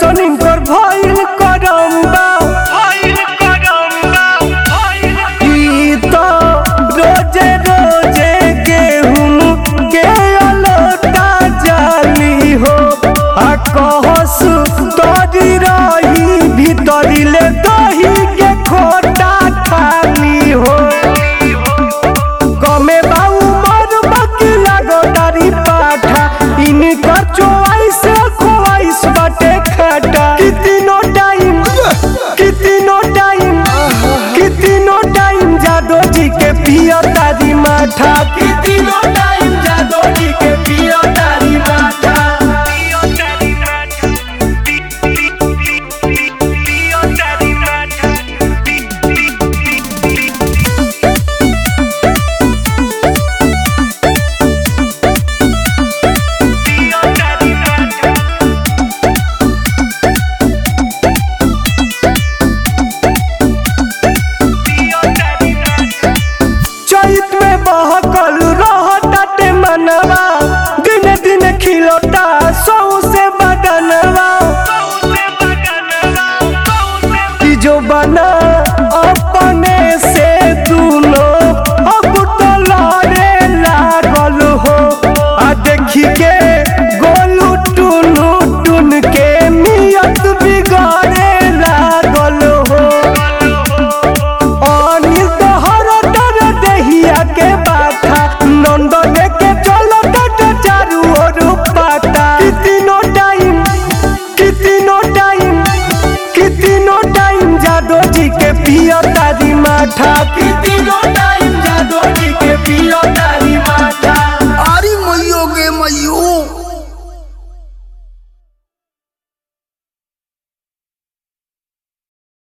ऐसन इनकर भइल करम्बा ई तो रोजे रोजे गेहूं के अलोटा जाली हो आ कहस तोरी रही भीतरी ले दही के खोटा खाली हो कमे बाऊ मर बाकी लागो डारी पाठा इनकर चोइस खोइस बाटे खाटा कितनो टाइम कितनो टाइम कितनो टाइम जादो जी के पियो तारी माठा कितनो टाइम जादो जी के पियो तारी माठा चैत में बहकल रहताटे मनवा दिन दिन खिलता सौ से बदनवा कि जो बना अपने से दूनो अब तो लड़े लागल हो आ देखी के गोलू टुनु टुन के नियत बिगाड़े लागल हो अनिल तोहर डर दहिया के बाथा नंदन के चलो तट चारू ओर पाता कितनो टाइम कितनो टाइम कितनो टाइम जादो जी के पियो तारी माठा कितनो